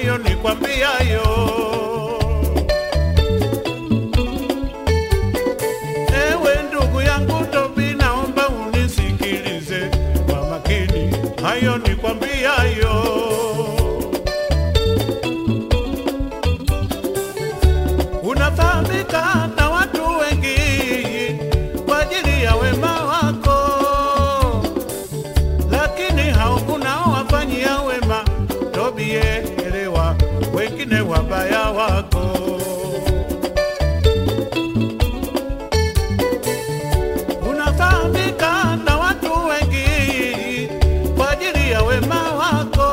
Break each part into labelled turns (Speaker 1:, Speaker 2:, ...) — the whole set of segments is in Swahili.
Speaker 1: hayo nikwambiayo. Ewe ndugu yangu Tobi, naomba unisikilize kwa makini, hayo nikwambiayo. Unafahamika na watu wengi kwa ajili ya wema wako, lakini hao unaowafanyia wema, Tobie, elewa wengine wabaya wako. Unafahamika na watu wengi kwa ajili ya wema wako,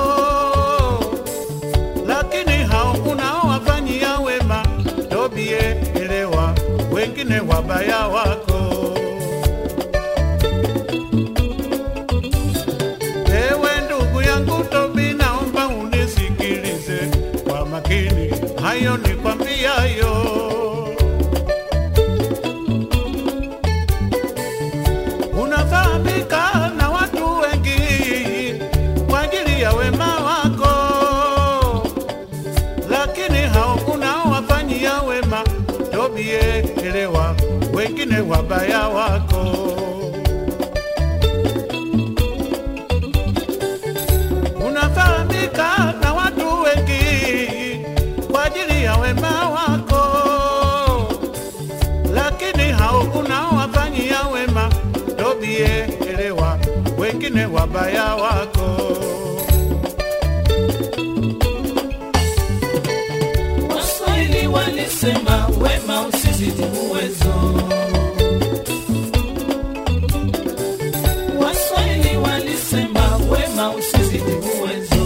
Speaker 1: lakini hao unaowafanyia wema, Tobie, elewa wengine wabaya wako. Ewe ndugu yangu Tobi, naomba unisikilize kwa makini, hayo nikwambiayo. Unafahamika na watu wengi kwa ajili ya wema wako, lakini hao unaowafanyia wema, Tobie, elewa wengine wabaya wako. unafahamika na watu wengi kwa ajili ya wema wako, lakini hao unaowafanyia wema, Tobie, elewa wengine wabaya wako.
Speaker 2: Waswahili walisema wema usizidi uwezo. Waswahili walisema wema usizidi uwezo.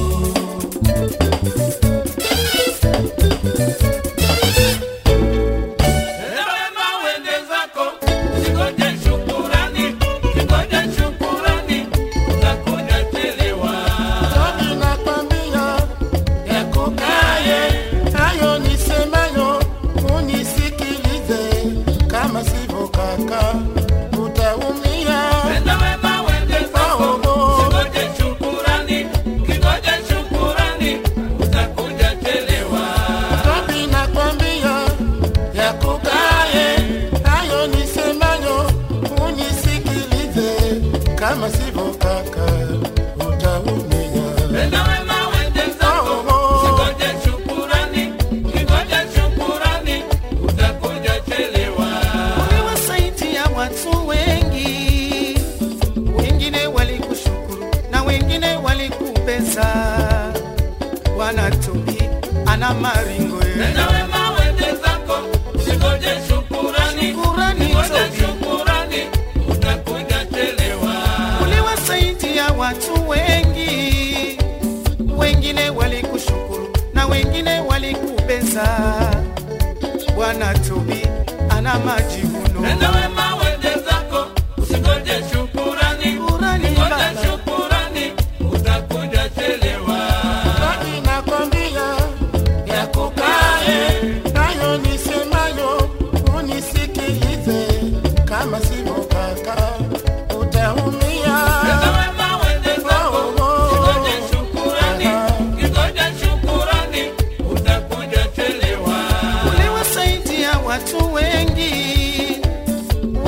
Speaker 2: Tenda wema uende zako, usingoje shukurani, usingoje shukurani, utakuja chelewa.
Speaker 3: Tobi nakwambia yakukaye hayo nisemayo, unisikilize, kama sivyo kaka utaumia.
Speaker 2: Tenda wema uende zako, usingoje shukurani, ukingoja shukurani, utakuja chelewa.
Speaker 3: Tobi nakwambia yakukaye hayo nisemayo, unisikilize, kama sivyo kaka utaumia.
Speaker 2: Tenda wema uende zako, usingoje shukurani, ukingoja shukurani, utakuja chelewa.
Speaker 4: uliwasaidia watu wengi, wengine walikushukuru na wengine walikupesa. Bwana Tobi ana maringo ye.
Speaker 2: Tenda wema uende zako, usingoje shukurani,
Speaker 4: Shukurani,
Speaker 2: ukingoja
Speaker 4: Tobi.
Speaker 2: shukurani, utakuja chelewa.
Speaker 4: uliwasaidia watu wengi, wengine walikushukuru na wengine walikupesa. Bwana Tobi ana majivuno.
Speaker 2: Tenda wema uende zako, usingoje shukurani,
Speaker 4: Shukurani,
Speaker 2: ukingoja
Speaker 4: Baba.
Speaker 2: shukurani, utakuja chelewa.
Speaker 3: Tobi nakwambia yakukaye hayo nisemayo, unisikilize, kama sivyo kaka utaumia.
Speaker 2: Tenda wema uende zako, usingoje shukurani, ukingoja shukurani, utakuja chelewa.
Speaker 4: uliwasaidia watu wengi,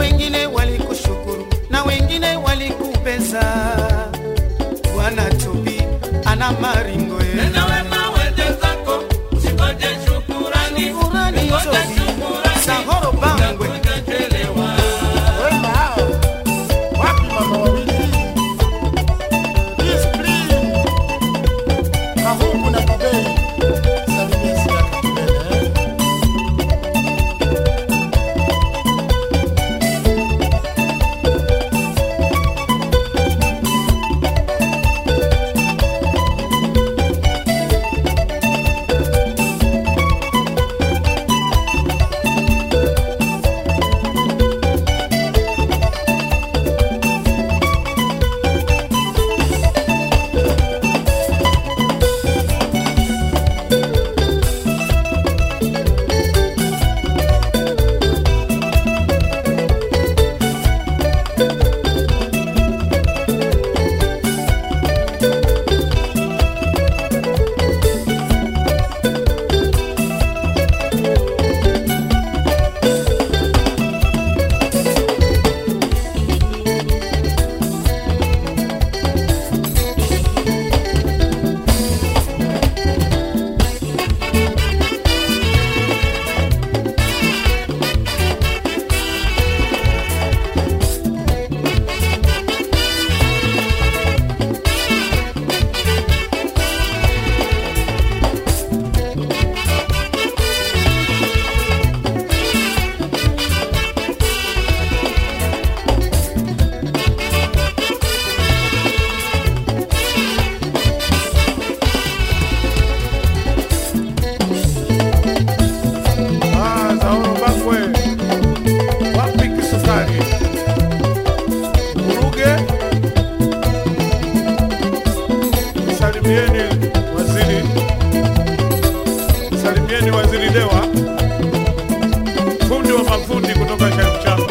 Speaker 1: Mdewa, fundi wa mafundi kutoka Shamshamba,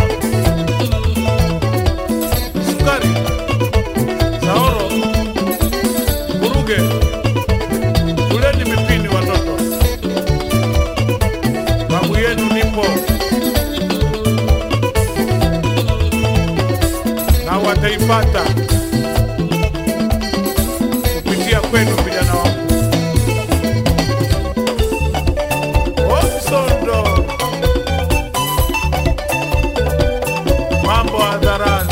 Speaker 1: Sukari, Saoro, Buruge, kuleni mipini watoto, babu yenu nipo na wataipata kupitia kwenu vijana wangu. Omsondo, mambo hadharani.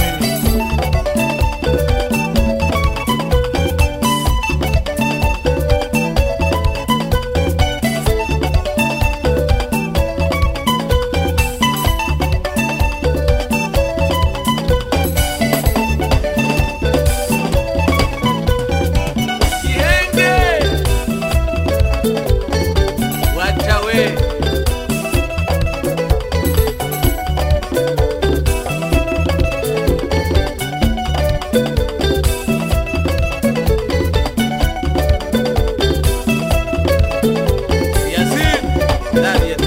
Speaker 2: Kienge. Wacha we. Yasin, ndani ya